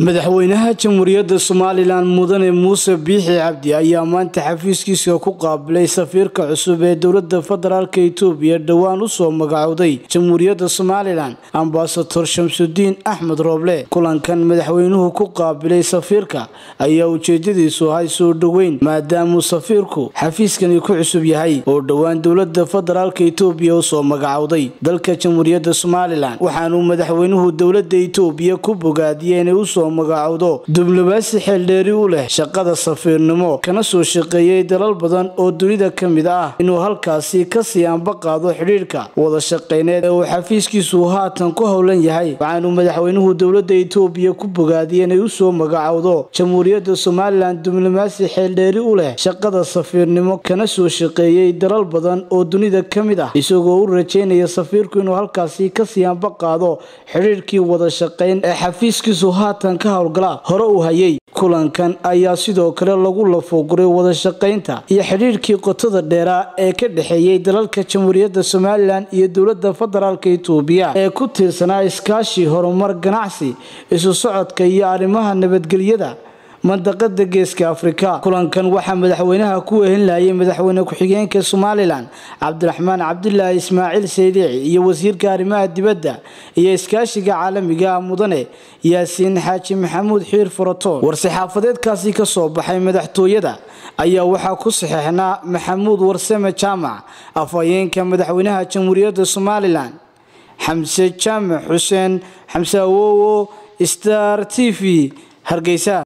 madaxweynaha jamhuuriyadda somalilan mudane muuse biixi cabdi ayaa maanta xafiiskiisa ku qaabilay safiirka cusub ee dowlada federaalk itoobiya dhowaan usoo magacowday jamhuuriyadda somalilan ambasador shamsudiin axmed rooble kulankan madaxweynuhu ku qaabilay safiirka ayaa ujeedadiisu ahay soo dhoweyn maadaamuu safiirku xafiiskani ku cusub yahay oo dhowaan dowlada federaalk itoobiya usoo magacowday dalka jamhuuriyadda somalilan waxaanuu madaxweynuhu dowlada itoobiya ku bogaadiyey inay usoo magacowdo diblomaasi xeeldheeri u leh shaqada safiirnimo kana soo shaqeeyey dalal badan oo dunida ka mid ah inuu halkaasi kasii anba qaado xidhiidhka wada shaqeyneed ee uu xafiiskiisu haatan ku howlan yahay waxaanuu madaxweynuhu dowlada itoobiya ku bogaadiyey inay usoo magacowdo jamhuuriyadda somalilan diblomaasi xeeldheeri u leh shaqada safiirnimo kana soo shaqeeyey dalal badan oo dunida ka mid ah isagoo u rajeynaya safiirku inuu halkaasi kasii anba qaado xidhiidhkii wada shaqeyn ee xafiiskiisu haatan ka howlgala hore uu hayay kulankan ayaa sidoo kale lagu lafooguray wada shaqaynta iyo xidhiidhkii qotada dheeraa ee ka dhexeeyey dalalka jamhuuriyadda somalilan iyo dowlada federaalk itoobiya ee ku tiirsanaa iskaashi horumar ganacsi isu socodka iyo arrimaha nabadgelyada mandaqada geeska afrika kulankan waxaa madaxweynaha ku wehelinayay madaxweyne ku-xigeenka somalilan cabdiraxmaan cabdilaahi ismaaciil saydiici iyo wasiirka arrimaha dibadda iyo iskaashiga caalamiga mudane yaasiin xaaji maxamuud xiir furatoon war-saxaafadeedkaasi kasoo baxay madaxtooyada ayaa waxaa ku saxeexnaa maxamuud warsame jaamac afhayeenka madaxweynaha jamhuuriyadda somalilan xamse jaamac xuseen xamse awowo star t v hargeysa